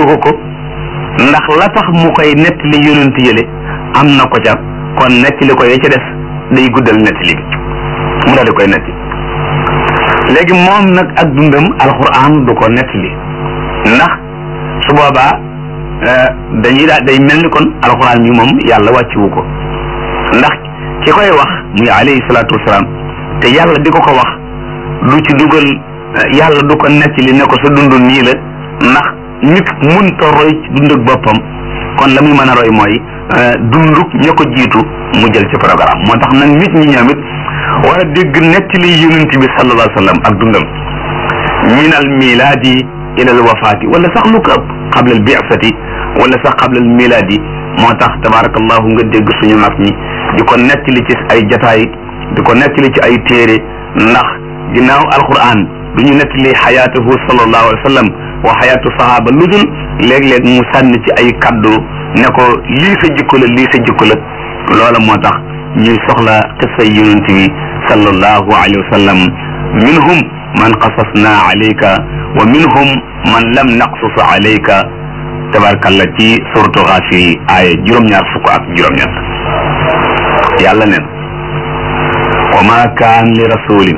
ko ko ndax la tax mu koy nettali yonent yële am na ko ca kon nettali ko ya ca des day guddal nettali bi mu daal di koy nettali léegi moom nag ak dundam alxuraan du ko nettali ndax su boobaa dañuy daal day mel ni kon alxuraan bi moom yàlla wàcciwu ko ndax ki koy wax muy alayhi salaatu wasalaam te yàlla di ko ko wax du ci dugal yàlla du ko nettali ne ko sa dund nii la ndax nit munta roy ci dund ak boppam kon la muy mën a roy mooy dunduk ña ko jiitu mu jël ci programme moo tax nag nit ñi ñoom it war a dégg nettali yonent bi sallallahu alayhi wa sallam ak dundam min al milaadi ila al wafaati wala sax lu ko ëpp qabla al bi'sati wala sax qabla al milaadi moo tax tabarakallahu nga dégg suñu mag ñi di ko nettali ci ay jataay di ko nettali ci ay téere ndax ginnaaw alquran du ñu nettali xayaatuhu sallallahu alayhi wa sallam wa xayaatu sahaaba lu dul léeg-léeg mu sànni ci ay kaddu ne ko lii sa jikko la lii sa jikko la loola moo tax ñuy soxla qissa yonent bi sallallahu alayhi wa sallam minhum man qasasna alayka wa minhum man lam naqsus alayka tabarkalla ci suratu Gaafir aaya juróom-ñaar fukk ak juróom-ñett yàlla neen wa ma kaan li rasulin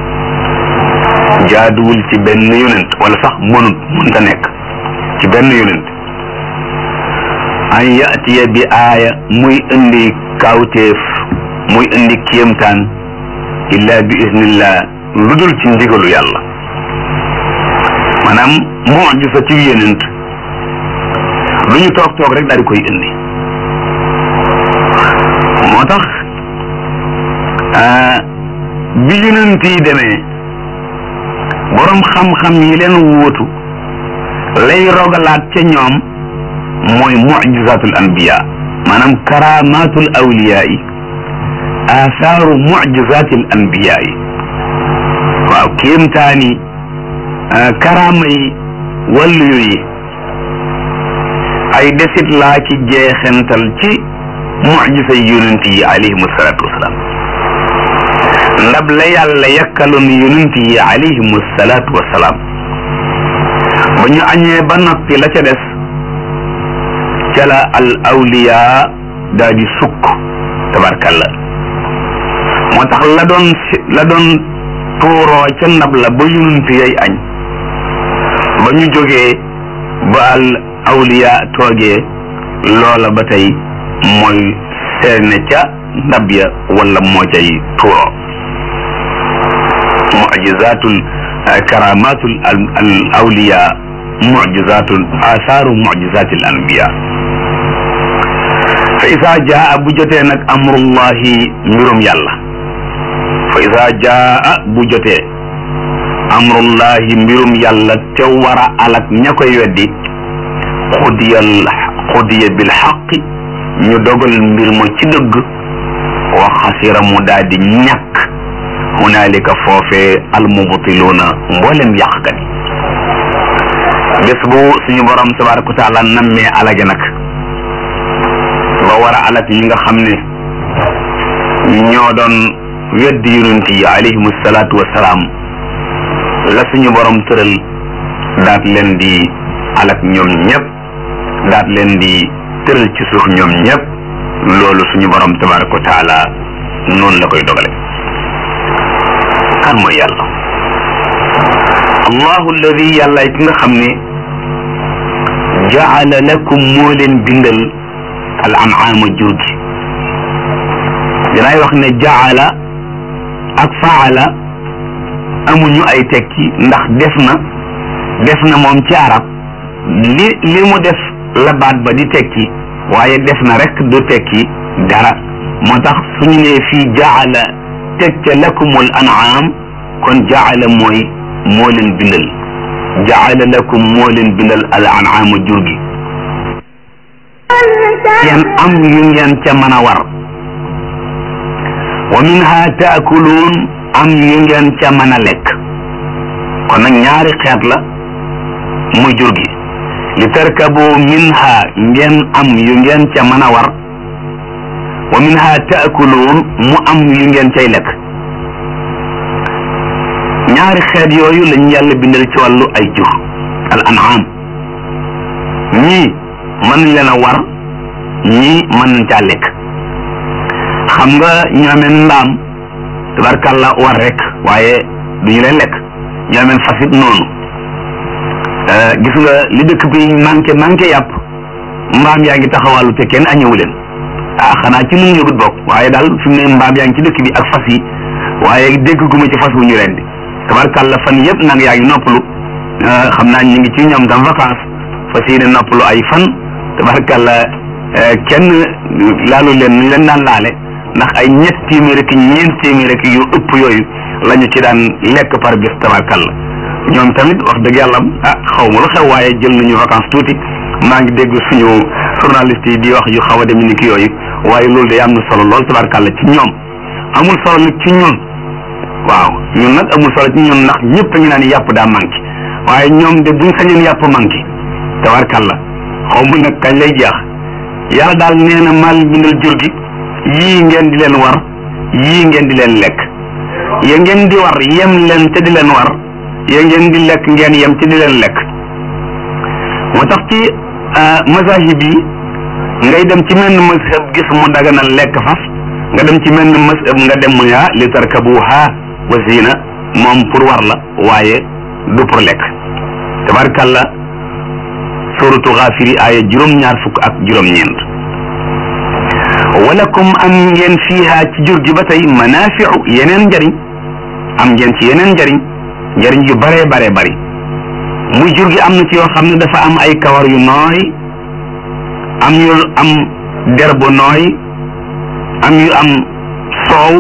jaaduwul ci benn yonent wala sax mënut mënta nekk ci benn yonent an yatiya bi aaya muy indi kawteef muy indi kéemtaan illa bi iznillah lu dul ci ndigalu yàlla maanaam mujisa ci yonent lu ñu toog toog rek daal di koy indi moo tax bi yonent yi demee borom xam-xam yi leen wóotu lay rogalaat ca ñoom mooy mujizatul anbiya maanaam karamatul awliya yi asaaru mujizatil anbiya yi waaw kéemtaani karaama yi wàllu yi ay desit laa ci jeexental ci mujisa yonent yi alayhim salaatu wasalaam ndab la yàlla yakkaloon yonent yi alayhim salaatu wasalaam ba ñu añee ba noppi la ca des ca la al awliya daa di sukk tabarkalla moo tax la doon la doon tuuroo ca ndab la ba yonent yay añ ba ñu jógee ba al awliya toogee loola ba tey mooy seene ca ndab ya wala moo cay tuuroo mujizatul karamatul al awliya mujizatul asaaru mujizatil anbiya fa isa jaa bu jotee nag amrullahi mbirum yàlla fa isa jaa bu jotee amrullahi mbirum yàlla te war a alak ña koy weddi xudiyal xudiya bil xaqi ñu dogal mbir ma ci dëgg wa xasira mu daal di ñàkk hunaalika foofee almubtiluuna mboolem yàqkat yi bés bu suñu borom tabaraka wa taala nammee alage nag ba war a alag ñi nga xam ne ñoo doon weddi yonent yi alayhim salaatu wasalaam la suñu borom tëral daat leen di alag ñoom ñëpp daat leen di tëral ci suuf ñoom ñëpp loolu suñu borom tabaraka wa taala noonu la koy dogale kan mooy yàlla allahu alladi yàlla ki nga xam ne jaala lakum moo leen bindal al an'aama jur gi dinaay wax ne jaala ak faala amuñu ay tekki ndax def na def na moom ci arab li li mu def la baat ba di tekki waaye def na rek du tekki dara moo tax suñu nee fii jaala teg ca lakumul an'aam kon jaala mooy moo leen bindal jaala lakum moo leen bindal al an'aama jur gi ngeen am yu ngeen ca mën a war wa minha taakuluun am yu ngeen ca mën a lekk kon nag ñaari xeet la muy jur gi li tarkabu minha ngeen am yu ngeen ca mën a war wa minha taakuluun mu am yu ngeen cay lekk ñaari xeet yooyu lañu yàlla bindal ci wàllu ay jur al an'am ñii mën nañ leen a war ñii mën nañ caa lekk xam nga ñoomeen mbaam tabarkàlla war rek waaye du ñu leen lekk ñoomeen fas it noonu gis nga li dëkk bi manqué manqué yàpp mbaam yaa ngi taxawàllu te kenn añëwu leen ah xanaa ci nun yëgut bokk waaye daal fi mu ne mbaam yaa ngi ci dëkk bi ak fas yi waaye dégg gu ma ci fas wu ñu leen di tabarkàlla fan yëpp nag yaa ngi noppalu xam naa ñu ngi ci ñoom tam vacance fas yéene noppalu ay fan tabarkàlla kenn laalu leen ñu leen daan laale ndax ay ñett téeméer ak ñeent téeméer ak yu ëpp yooyu la ñu ci daan lekk par bis tabarkàlla ñoom tamit wax dëgg yàlla ah xaw ma lu xew waaye jël nañu vacance tuuti maa ngi dégg suñu journaliste yi di wax yu xaw a dem ni ki yooyu waaye loolu day am na solo lool tabarkàlla ci ñoom amul solo nag ci ñun waaw ñun nag amul solo ci ñun ndax ñëpp a ngi naan yàpp daa manqué waaye ñoom de buñ sañoon yàpp manqué tabarkàlla xaw ma nag kañ lay jeex yàlla daal nee na mal bindal jur gi yii ngeen di leen war yii ngeen di leen lekk ya ngeen di war yem leen te di leen war ya ngeen di lekk ngeen yem te di leen lekk moo tax ci mazahib yi ngay dem ci menn mazhab gis mu daganal lekk fas nga dem ci menn mazhab nga dem mu yaa li tarkabuha wa zina moom pour war la waaye du pour lekk tabarkàlla suratu xaafiri aaya juróom-ñaar fukk ak juróom-ñeent walakum am ngeen fiiha ci jur gi ba tey manafiu yeneen njariñ am ngeen ci yeneen njariñ njariñ yu bare bare bari muy jur gi am na ci yoo xam ne dafa am ay kawar yu nooy am yu am der bu nooy am yu am soow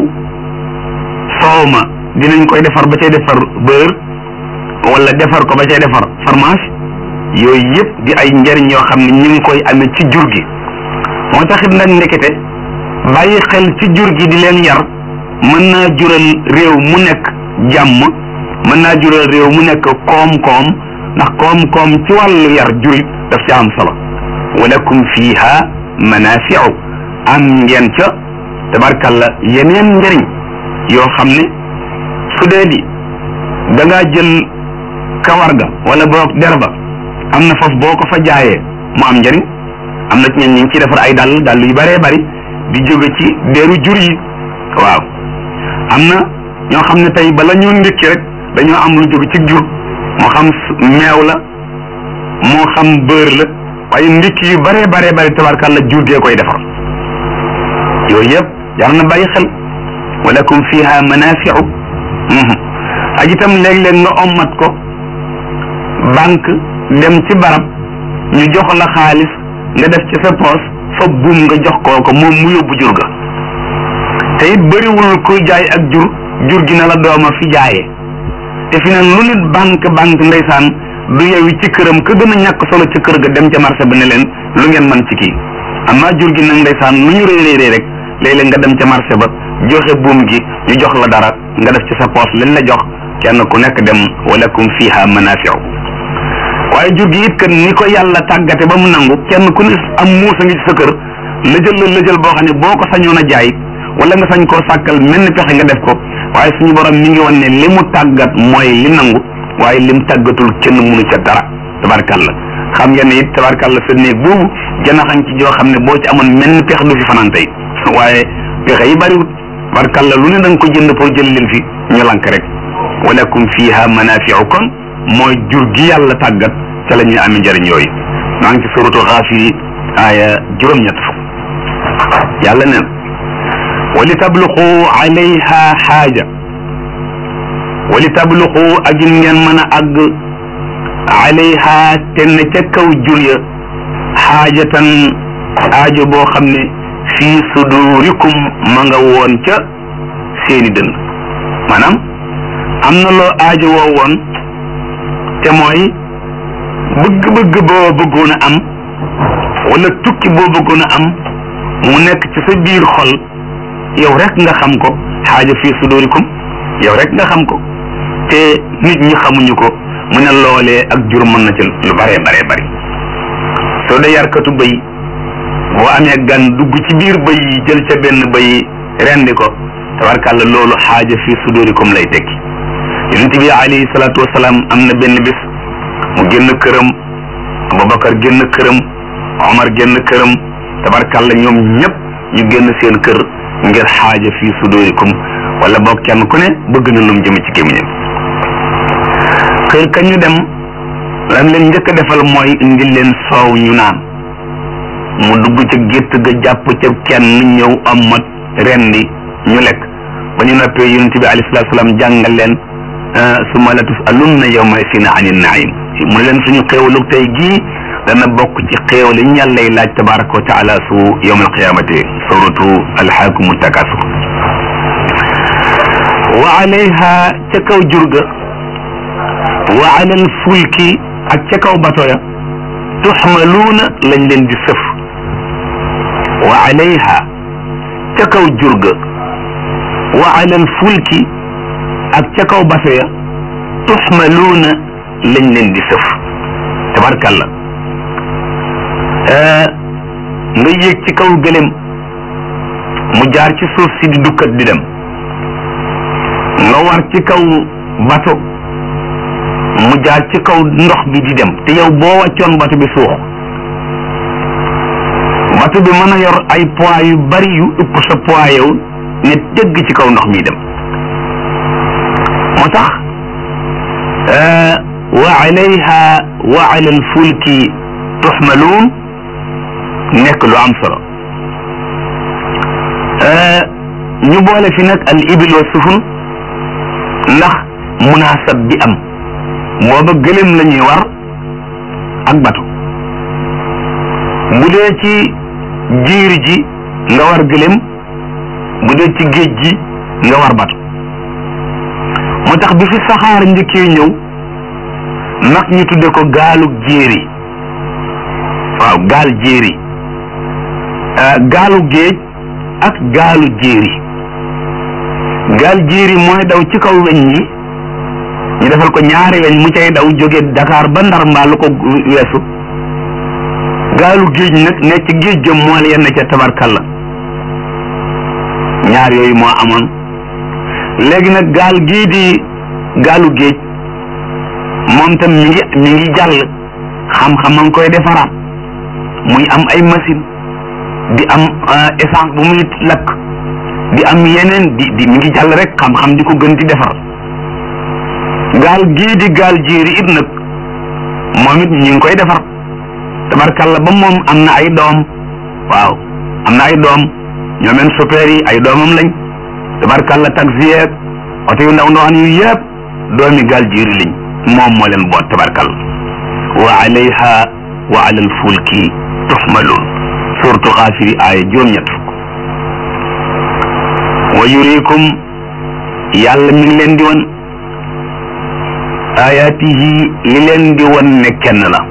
soow ma dinañ koy defar ba cay defar beurre wala defar ko ba cay defar fromage yooyu yëpp di ay njariñ yoo xam ne ñu ngi koy amee ci jur gi moo taxit nag ndekete bàyyi xel ci jur gi di leen yar mën naa jural réew mu nekk jàmm mën naa jural réew mu nekk koom-koom ndax koom-koom ci wàllu yar juri daf ci am solo walakum fiha manafiu am ngeen ca tabarkalla yeneen njëriñ yoo xam ne su dee di da ngaa jël kawar ga wala boog der ba am na foofu boo ko fa jaayee mu am njëriñ am na ci ñeen ñi ngi ci defar ay dàll dàll yu bëree bëri di jóge ci deru jur yi waaw am na ñoo xam ne tey bala ñu ndékki rek dañoo am lu jóge ci jur moo xam meew la moo xam beurre la waaye ndékki yu bëree bëree bëri tabarkàlla jur dee koy defar yooyu yëpp jar na bàyyi xel walakum fiha manafiu ak itam léeg-léeg nga ommat ko banque dem ci barab ñu jox la xaalis nga def ci sa poos fa buum nga jox kooko moom mu yóbbu jur ga te it bëriwul kuy jaay ak jur jur gi na la dooma fi jaayee te fi ne lu nit banque banque ndeysaan du yewi ci këram ka gën a ñàkk solo ci kër ga dem ca marché ba ne leen lu ngeen man ci kii amma jur gi nag ndeysaan lu ñu réy réy rek léeg-léeg nga dem ca marché ba joxe buum gi ñu jox la dara nga def ci sa poos lañ la jox kenn ku nekk dem walakum fiha manafiu waaye jur gi it kat ni ko yàlla tàggate ba mu nangu kenn ku ne am muusa ngi ci sa kër lëjël la lëjël boo xam ne boo ko sañoon a jaay wala nga sañ koo sàkkal mel ni pexe nga def ko waaye suñu borom mi ngi woon ne li mu tàggat mooy li nangu waaye lim tàggatul kenn munu ca dara tabarkàlla xam ngeen ne it tabarkàlla sa néeg boobu janaxañ ci joo xam ne boo ci amoon mel ni pexe du fi fanaan tey waaye pexe yi bariwut tabarkàlla lu ne da nga ko jënd pour jël leen fi ñu lank rek walakum fiha manafiu kon mooy jur gi yàlla tàggat ca la ñuy amee njëriñ yooyu maa ngi ci suratu xaafiri aaya juróom-ñett fukk yàlla neen wa li tabluqu alayha xaaja wa li tabluqu ak in ngeen mën a àgg alayha te ne ca kaw jur ya xaajatan aajo boo xam ne fii sudurikum ma nga woon ca seeni dënd maanaam am na loo aajo woo woon te mooy bëgg-bëgg boo bëggoon a am wala tukki boo bëggoon a am mu nekk ci sa biir xol yow rek nga xam ko xaaja fii sudurikum yow rek nga xam ko te nit ñi xamuñu ko mu ne loolee ak jur mën na ci lu baree baree bari soo dee yarkatu bëy boo amee gan dugg ci biir bëy yi jël ca benn bëy rendi ko tabarkàlla loolu xaaja fii sudurikum lay tekki yonent bi alayhi salaatu wasalaam am na benn bis mu génn këram Abubakar génn këram Omar génn këram tabarkalla ñoom ñëpp ñu génn seen kër ngir xaaja fii sudurikum wala boog kenn ku ne bëgg na lum jëm ci gémmiñam kër ka ñu dem lan leen njëkk a defal mooy indil leen soow ñu naan mu dugg ca gétt ga jàpp ca kenn ñëw amat rendi ñu lekk ba ñu noppee yonent bi alayhi salaatu salaam jàngal leen summa la tusalunna yawma isin ani naim mu ne leen suñu xéewalu tey gii dana bokk ci xéewal yi ñu yàlla lay laaj tabaraka wa taala su yawm alqiyamati suratu alhaakumu takasur wa alayha ca kaw jurga wa ala alfulki ak ca kaw bato ya tuxmaluuna lañ leen di sëf wa alayha ca kaw jurga wa ala alfulki ak ca kaw bato ya tuxmaluuna lañ leen di sëf tabarkalla nga yéeg ci kaw gëlem mu jaar ci suuf si di dukkat di dem nga war ci kaw bato mu jaar ci kaw ndox bi di dem te yow boo wàccoon bato bi suux bato bi mën a yor ay poids yu bari yu ëpp sa poids yow ne dëgg ci kaw ndox mi dem moo tax wa alayha wa ala alfulki tuxmaluun nekk lu am solo ñu boole fi nag al ibil wa sufun ndax munaasab bi am booba gëlëm la ñuy war ak bato bu dee ci jiir ji nga war gëlëm bu dee ci géej gi nga war bato moo tax bi fi saxaar njëkkee ñëw nag ñu tudde ko gaalu jéeri waaw gaal jéeri gaalu géej ak gaalu jéeri gaal jéeri mooy daw ci kaw weñ yi ñu defal ko ñaari weñ mu cay daw jóge Dakar ba Ndar mbaa lu ko weesu gaalu géej nag ne ci géej jëm mool yenn ca tabarkalla ñaar yooyu moo amoon léegi nag gaal gii di gaalu géej moom tam mi ngi mi ngi jàll xam-xam a ngi koy defaraat muy am ay machine di am essence bu muy lakk di am yeneen di di mi ngi jàll rek xam-xam di ko gën di defar gaal gii di gaal jéeri it nag moom it ñu ngi koy defar tabarkalla ba moom am na ay doom waaw am na ay doom ñoomeen super yi ay doomam lañ tabarkalla taxi yeeg oto yu ndaw ndawaan yu yëpp doomi gaal jéeri lañ moom moo leen boot tabarkalla wa alayha wa ala alfulki tuxmaluun suratu xaafiri aaya juróom-ñett fukk wa yurikum yàlla mi ngi leen di wan ayaatihi li leen di wan ne kenn la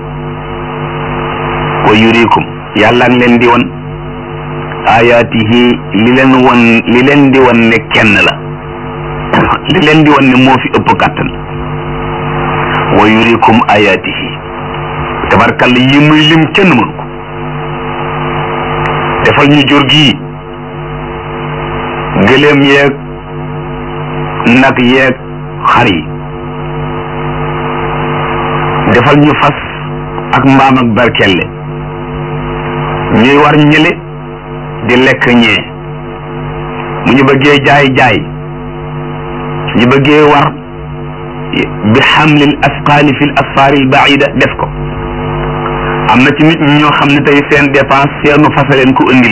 wa yurikum yàlla ngi leen di wan ayaatihi li leen wan li leen di wan ne kenn la li leen di wan ne moo fi ëpp kàttan wa yurikum ayaatihi tabarkalla yi muy lim kenn mënu ko defal ñu jur gi gëléem yeeg nag yeeg xar yi defal ñu fas ak mbaam ak barkelle ñuy war ñële di lekk ñee bu ñu bëggee jaay jaay su ñu bëggee war bi xamlil asqaali fi l asfaari l baida def ko am na ci nit ñi ñoo xam ne tey seen dépense seenu fasa leen ko indil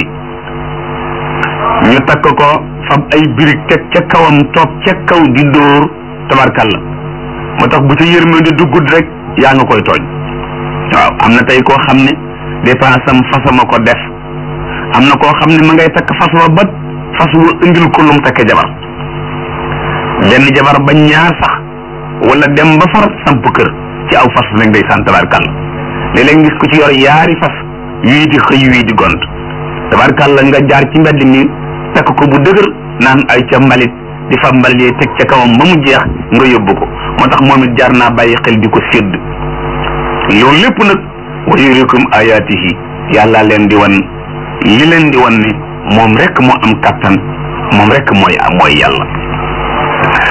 ñu takk ko fab ay birig teg ca kawam toog ca kaw di dóor tabarkalla moo tax bu ca yërmande duggut rek yaa nga koy tooñ waaw am na tey koo xam ne dépense am fasama ko def am na koo xam ne ma ngay takk fas wa ba fas wa indil ko lum takke jabar benn jabar ba ñaar sax wala dem ba far samp kër ci aw fas nag day sant tabarkalla léeg-léeg ngis ko ci yor yaari fas wii di xëy wii di gont tabarkalla nga jaar ci mbedd mi takk ko bu dëgër naan ay ca mbalit di fa mbalit yi teg ca kawam ba mu jeex nga yóbbu ko moo tax moom it jaar naa bàyyi xel di ko sédd loolu lépp nag wa yurikum ayaatihi yàlla leen di wan li leen di wan ne moom rek moo am kattan moom rek mooy mooy yàlla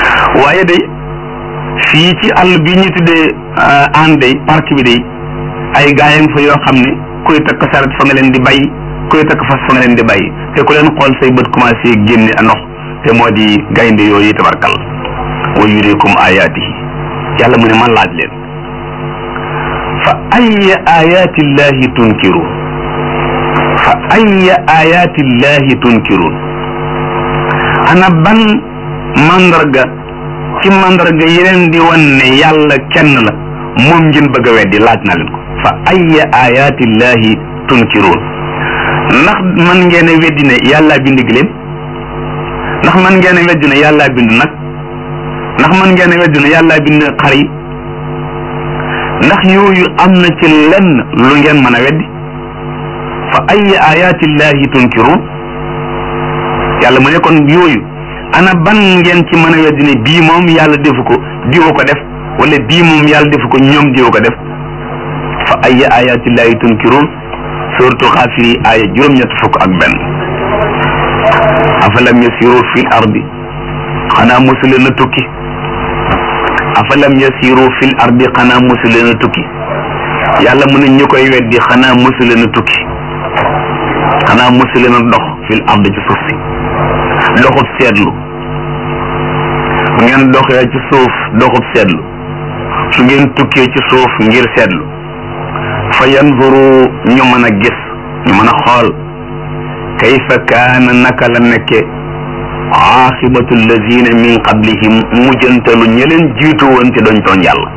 waaye day fii ci àll bi ñu tuddee ànd day parc bi day ay gaayam fa yoo xam ne kuy takk saret fa nga leen di bàyyi kuy takk fas fa nga leen di bàyyi te ku leen xool say bët commencé génne a ndox te moo di gaynde yooyu tabarkal wa yurikum ayaatihi yàlla mu ne man laaj leen fa ayya ayaati llahi tunkiruun fa ayya ayaati llahi tunkiruun ana ban mandarga ci mandarga yeneen di wan ne yàlla kenn la moom ngeen bëgg a weddi laaj na leen ko fa ayya ayaati llahi tunkiruun ndax man ngeen a weddi ne yàlla bind giléem ndax man ngeen a weddi ne yàlla bind nag ndax man ngeen a weddi ne yàlla bind xar yi ndax yooyu am na ci lenn lu ngeen mën a weddi fa ayya ayaati llahi tunkiruun yàlla mu ne kon yooyu ana ban ngeen ci mën a weddi ne bii moom yàlla defu ko diwa ko def wala bii moom yàlla defu ko ñoom diwa ko def fa ayya ayaati llahi tunkiruun suratu xaafiri aaya juróom-ñett fukk ak benn afalam yasiru fil ardi xanaa mosu leen a tukki afalam yasiru fil ardi xanaa mosu leen a tukki yàlla mu ne ñu koy weddi xanaa mosu leen a tukki xanaa mosu leen a dox fil ardi ci suuf si doxub seetlu bu ngeen doxee ci suuf doxub seetlu su ngeen tukkee ci suuf ngir seetlu fa yanzuru ñu mën a gis ñu mën a xool kayfa kaana naka la nekke aaxibatu allazina min qablihim mujjantalu ña leen jiitu woon te doñ tooñ yàlla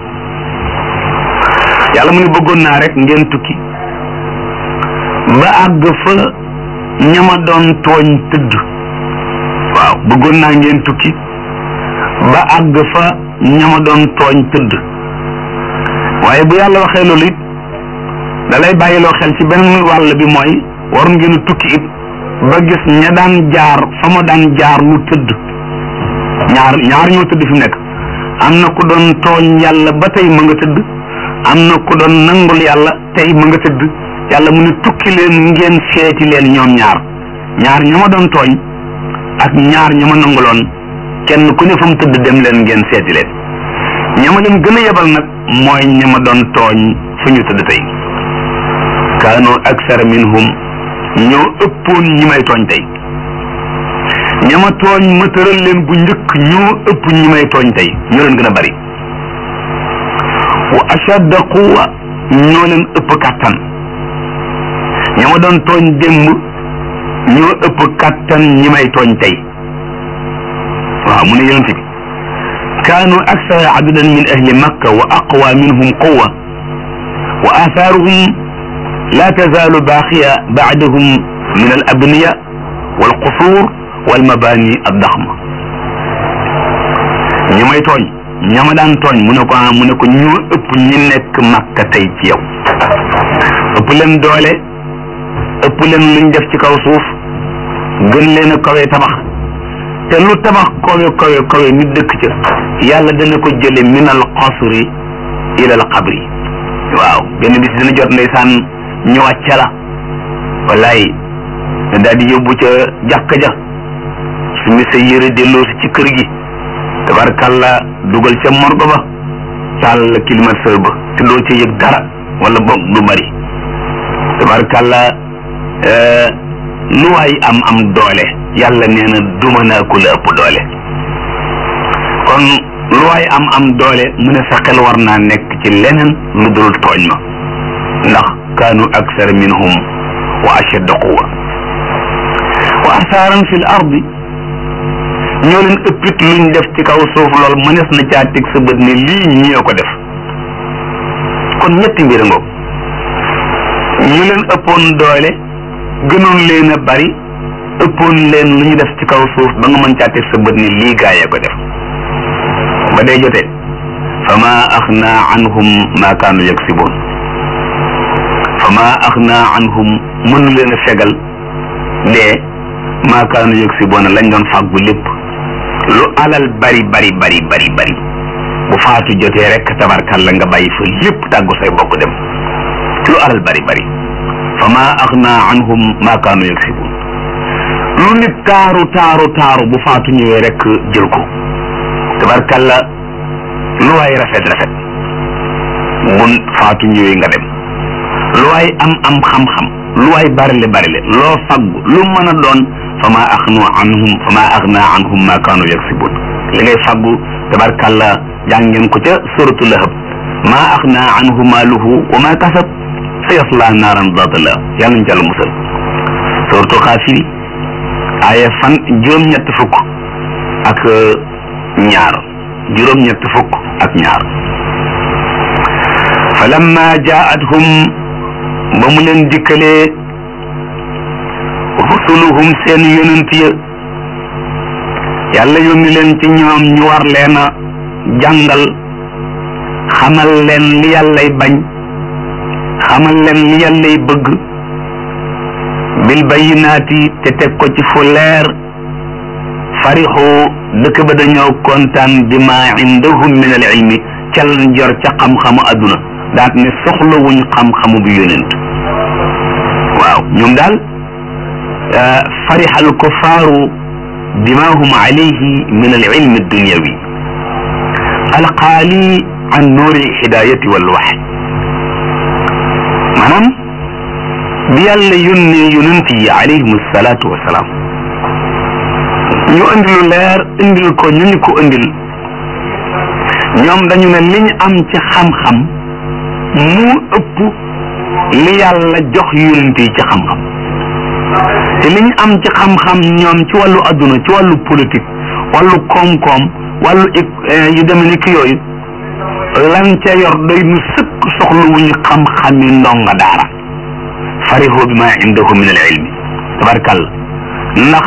yàlla mu ne bëggoon naa rek ngeen tukki ba àgg fa ñama doon tooñ tëdd waaw bëggoon naa ngeen tukki ba àgg fa ñama doon tooñ tëdd waaye bu yàlla waxee loolu it da lay bàyyiloo xel ci benn wàll bi mooy waroon ngeen a tukki it ba gis ña daan jaar fa ma daan jaar lu tëdd ñaar ñaar ñoo tëdd fi mu nekk am na ku doon tooñ yàlla ba tey ma nga tëdd am na ku doon nangul yàlla tey ma nga tëdd yàlla mu ne tukki leen ngeen seeti leen ñoom ñaar ñaar ña ma doon tooñ ak ñaar ña ma nanguloon kenn ku ne fa mu tëdd dem leen ngeen seeti leen ña ma leen gën a yebal nag mooy ña ma doon tooñ fu ñu tëdd tey kaanu aksara minhum ñoo ëppoon ñi may tooñ tey ñama tooñ ma tëral leen bu njëkk ñoo ëpp ñi may tooñ tey ñoo leen gën a bari wa ashadda quwa ñoo leen ëpp kàttan ñama doon tooñ démb ñoo ëpp kàttan ñi may tooñ tey waaw mu ne yonent bi kaanu aksara adadan min ahli makka wa aqwa minhum quwa wa athaaruhum لا تزال باقية بعدهم من الأبنية والقصور والمباني الضخمة ñi may tooñ ñama daan tooñ mu ne ko ah mu ne ko ñoo ëpp ñi nekk makka tey ci yow ëpp leen doole ëpp leen luñ def ci kaw suuf gën leen a kawe tabax te lu tabax kawe kawe kawe nit dëkk ca yàlla dana ko jële min al qasri ila al qabri waaw benn bis dina jot ndeysaan ñu wàcce la wallaay daal di yóbbu ca jàkka ja su mi sa yëre delloo si ci kër gi tabarkalla dugal ca morgo ba taal climatiseur ba te doo ca yëg dara wala boog du bari tabarkalla lu waay am am doole yàlla nee na duma naa ku la ëpp doole kon lu waay am am doole mu ne sa xel war naa nekk ci leneen lu dul tooñ ma ndax kaanu aksara minhum wa ashadda quwa wa asaaran fi l ardi ñoo leen ëppit luñ def ci kaw suuf lool mënees na caa teg sa bët ne lii ñoo ko def kon ñetti mbir ngoog ñu leen ëppoon doole gënoon leen a bari ëppoon leen lu ñu def ci kaw suuf ba nga mën caa teg sa bët ne lii gaayee ko def ba day jotee fa ma axna anhum ma kaanu yaksiboon fa ma axna anhum mënu leen a fegal dee ma kaanu yaksiboon lañ doon fàggu lépp lu alal bari bari bari bari bari bu faatu jotee rek tabarkalla nga bàyyi fa lépp tàggu say bokk dem lu alal bari bari fa ma axna anhum ma kaanu yaksiboon lu nit taaru taaru taaru bu faatu ñëwee rek jël ko tabarkalla lu waay rafet rafet bu faatu ñëwee nga dem lu waay am am xam-xam lu waay barile barile loo faggu lu mën a doon fa maa axnu anhum fa maa axna anhum ma kaanu yaksibun li ngay faggu tabarkàlla jàng ngeen ko ca suratu lahab maa axna anhu maaluhu wa ma kasab sa yasla naaran zaata lahab yàlla nañ ci yàlla musal suratu xaafiri aaya fan juróom-ñett fukk ak ñaar juróom-ñett fukk ak ñaar falamma jaa'athum ba mu leen dikkalee rusuluhum seen yonent ya yàlla yónni leen ci ñoom ñu war leen a jàngal xamal leen li yàllay bañ xamal leen li yàllay bëgg bil bayyinaati te teg ko ci fu leer farixu dëkk ba dañoo kontaan bi ma indahum min al ilmi ca lañ jor ca xam-xamu adduna daat ne soxlawuñ xam-xamu bi yonent waaw ñoom daal farixa al kuffaaru bima hum alayhi min al ilmi dunyawi alqaali an nuuri hidayati wal wax maanaam bi yàlla yónnee yonent yi alayhim salaatu wasalaam ñu indi lu leer indil ko ñu ñu ko indil ñoom dañu ne liñ am ci xam-xam mu ëpp li yàlla jox yonent yi ci xam-xam te liñ am ci xam-xam ñoom ci wàllu adduna ci wàllu politique wàllu koom-koom wàllu yu demee ni ki yooyu lan ca yor doy nu sëkk soxlawuñu xam-xami ndonga daara farihoo bi ma indahu min al ilmi tabarkàlla ndax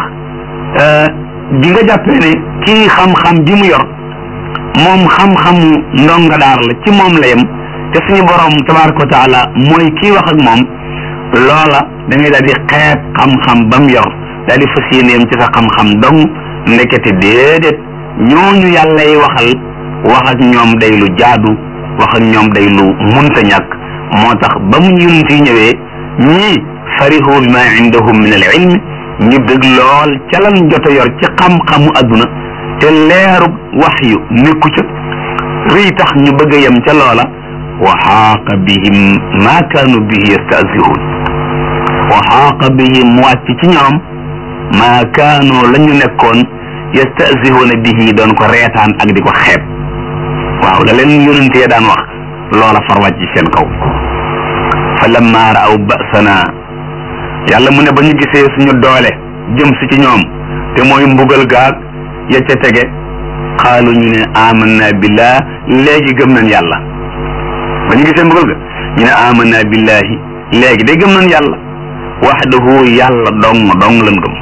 bi nga jàppee ne kii xam-xam bi mu yor moom xam-xamu ndonga daara la ci moom la yem te suñu borom tabaraka wa taala mooy kii wax ak moom loola da ngay daal di xeeb xam-xam ba mu yor daal di fas yéeneem ci sa xam-xam dong ndekete déedéet ñooñu yàlla yi waxal wax ak ñoom day lu jaadu wax ak ñoom day lu munta ñàkk moo tax ba mu yonent yi ñëwee ñii farihu bi ma indahum min al ilm ñu bëgg lool ca lan jot a yor ci xam-xamu adduna te leeru wax yu nekku ca rëy tax ñu bëgg a yem ca loola wa xaaqa bihim ma kaanu bihi yastahzihuun wa xaaqa bihim wàcc ci ñoom ma kaanu la ñu nekkoon yastahzihuuna bihi doon ko reetaan ak di ko xeeb waaw la leen yonentee daan wax loola far wàcc seen kaw fa lamma raaw basana yàlla mu ne ba ñu gisee suñu doole jëm si ci ñoom te mooy mbugal gaag ya ca tege xaalu ñu ne amanna billah léegi gëm nañ yàlla ba ñu gisee mbugal ga ñu ne amanna billahi léegi de gëm nañ yàlla waxdahu yàlla dong dong lan gëm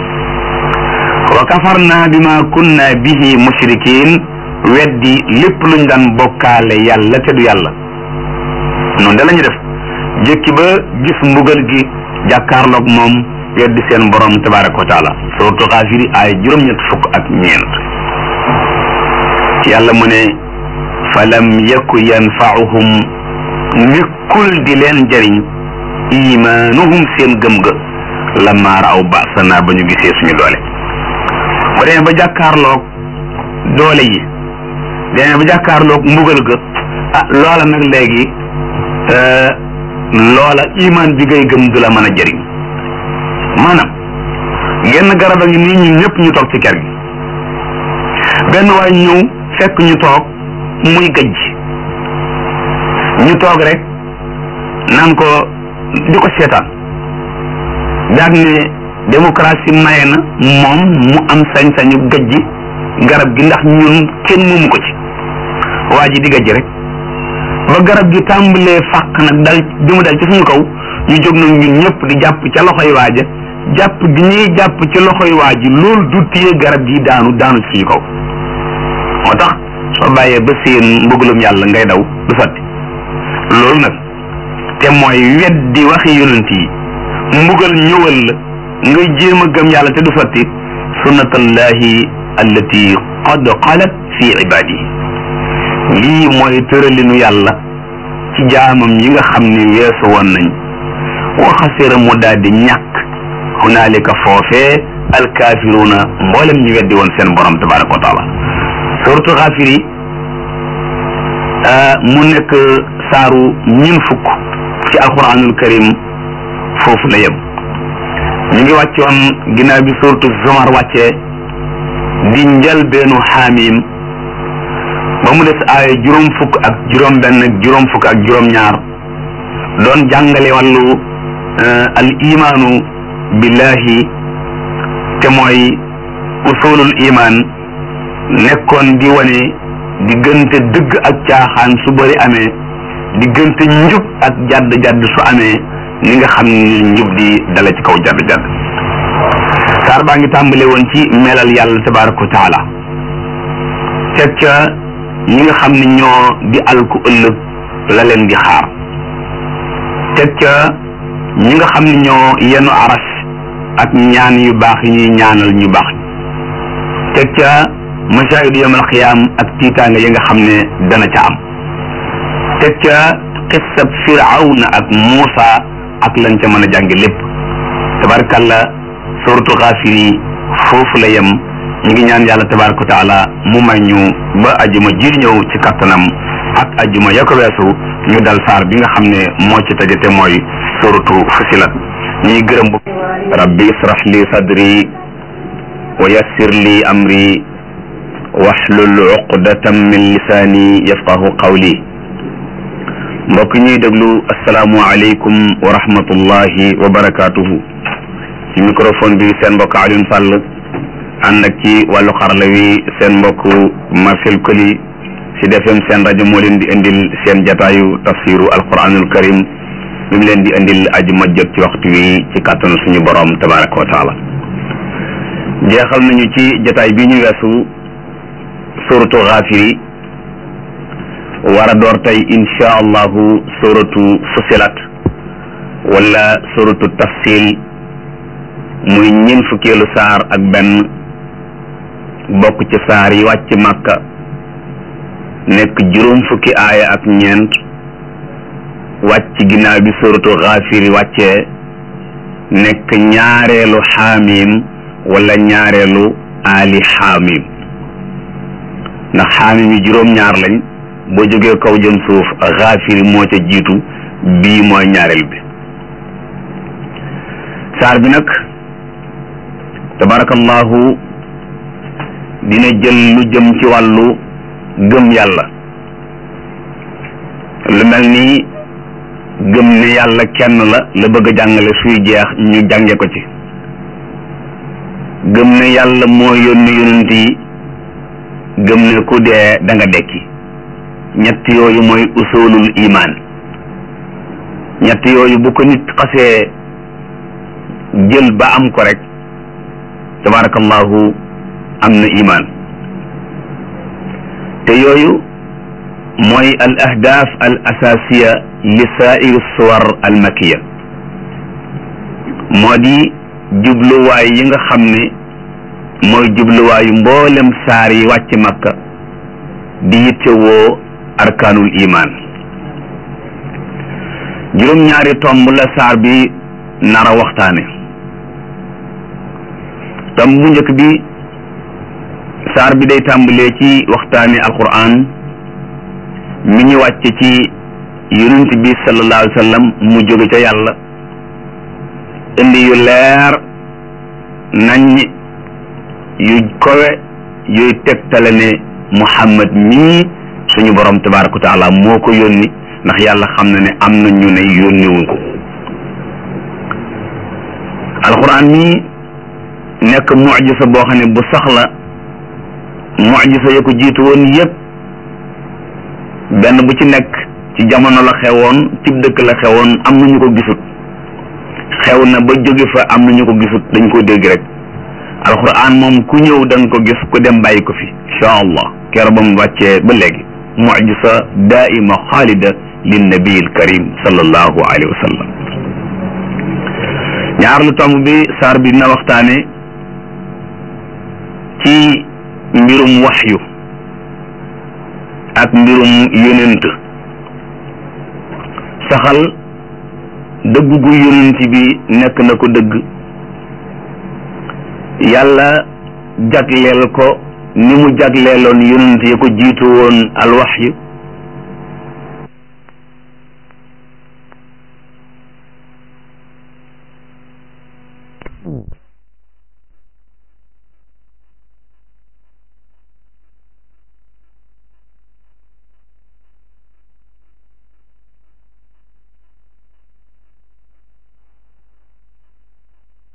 wa kafarna bima kunna bihi mushrikin weddi lépp luñ daan bokkaale yàlla te du yàlla noonu da lañu def jëkki ba gis mbugal gi jàkkaarloog moom weddi seen borom tabaraka wa taala suratu xaafiri ay juróom-ñett fukk ak ñeent yàlla mu ne falam yaku yanfaahum nekkul di leen jëriñ imaanuhum seen gëm ga lamma raaw basana ba ñu gisee suñu doole ba demee ba jàkkaarloog doole yi demee ba jàkkaarloog mbugal ga ah loola nag léegi loola imaan bi ngay gëm du la mën a jëriñ maanaam genn garab a ngi nii ñun ñëpp ñu toog ci kër gi benn waay ñëw fekk ñu toog muy gëj ñu toog rek naan ko di ko seetaan daag ne démocratie maye na moom mu am sañ-sañu gëj garab gi ndax ñun kenn moomu ko ci waa ji di gëj rek ba garab gi tàmbalee fàq nag dal di mu dal ci suñu kaw ñu jóg nag ñun ñëpp di jàpp ca loxoy waaja jàpp gi ñuy jàpp ci loxoy waa ji loolu du téye garab gi daanu daanu ci suñu kaw moo tax soo bàyyee ba seen mbëggalum yàlla ngay daw du sotti loolu nag te mooy weddi waxi yonent yi mbugal ñëwal la ngay jéem a gëm yàlla te du sotti sunnatallahi allati qad xalat fi ibadihi lii mooy tëralinu yàlla ci jaamam yi nga xam ni weesu woon nañ waxasira mu daal di ñàkk hunaalika foofee alkaafiruuna mboolem ñu weddi woon seen borom tabaraka wa taala suratu xaafiri mu nekk saaru ñin fukk ci alquranul karim foofu la yem ñu ngi wàccoon ginnaaw bi suratu zumar wàccee di njëlbeenu xaamim ba mu des aaya juróom fukk ak juróom benn ak juróom fukk ak juróom ñaar doon jàngale wàllu al imaanu billahi te mooy usulul iman nekkoon di wane diggante dëgg ak caaxaan su bëri amee diggante njub ak jadd jadd su amee ni nga xam ni njub di dala ci kaw jadd jadd saar baa ngi tàmbale woon ci melal yàlla tabaraka wa taala teg ca ñi nga xam ne ñoo di alku ëllëg la leen di xaar teg ca ñi nga xam ne ñoo yenu aras ak ñaan yu baax yi ñuy ñaanal ñu baax teg ca masaahidu yawmal xiyaam ak tiitaanga yi nga xam ne dana ca am teg ca xissab firawna ak Muusa ak lañ ca mën a jànge lépp tabarakalla suratu xaafir yi foofu la yem ñu ngi ñaan yàlla tabaraka wa taala mu may ñu ba ajuma ji ñëw ci kattanam ak ajuma ya ko weesu ñu dal saar bi nga xam ne moo ci tëje te mooy suratu fusilat ñuy gërëm bu rabbi israh li sadri wa yassir li amri waxlul uqdatam min lisaani yafqahu qawli mbokk ñuy déglu asalaamu aleykum wa rahmatullahi wa barakaatuhu ci microphone bi seen mbokk Alioune Sall ànd ak ci wàllu xarala wi seen mbokk Marcel Koli ci defem seen rajo moo leen di indil seen jataayu tafsiru alquranul karim bi mu leen di indil aju ma jot ci waxtu wi ci kàttanu suñu borom tabaraka wa taala jeexal nañu ci jataay bi ñu weesu suratu xaafiri war a door tey insha allahu suratu fusilat wala suratu tafsil muy ñeent fukkeelu saar ak benn bokk ci saar yi wàcc màkka nekk juróom fukki aaya ak ñeent wàcc ginnaaw bi suratu xaafiri wàccee nekk ñaareelu xaamim wala ñaareelu aali xaamim ndax xaamim yi juróom-ñaar lañ boo jógee kaw jëm suuf xaafiri moo ca jiitu bii mooy ñaareel bi saar bi nag tabarakallahu dina jël lu jëm ci wàllu gëm yàlla lu mel ni gëm ne yàlla kenn la la bëgg a jàngale suy jeex ñu jànge ko ci gëm ne yàlla moo yónni yonent yi gëm ne ku dee da nga dekki ñett yooyu mooy usulul iman ñett yooyu bu ko nit xasee jël ba am ko rek tabarakallahu am na iman te yooyu mooy al ahdaaf al asasiya li saa'iri suwar al makiya moo di jubluwaay yi nga xam ne mooy jubluwaayu mboolem saar yi wàcc makka di yittewoo arkaanul iman juróom-ñaari tomb la saar bi nara waxtaane tomb bu njëkk bi saar bi day tàmbalee ci waxtaane alquran mi ñu wàcce ci yonent bi sallallahu alayhi wa sallam mu jóge ca yàlla indi yu leer nañ yu kowe yuy tegtale ne muhammad mii suñu borom tabaraka wa taala moo ko yónni ndax yàlla xam na ne am na ñu ne yónniwuñ ko alquran mii nekk mujisa boo xam ne bu saxla mujisa ya ko jiitu woon yépp benn bu ci nekk ci jamono la xewoon ci dëkk la xewoon am na ñu ko gisut xew na ba jóge fa am na ñu ko gisut dañ ko dégg rek alquran moom ku ñëw da nga ko gis ku dem bàyyi ko fi incha allah keroog ba mu wàccee ba léegi mujisa daaima xaalida lin nabiil karim sallallahu alayhi wa sallam ñaar lu tomb bi saar bi dina waxtaane ci mbirum waxyu ak mbirum yonent saxal dëgg gu yonent bi nekk na ko dëgg yàlla jagleel ko ni mu jagleeloon yonent ya ko jiitu woon alwaxyu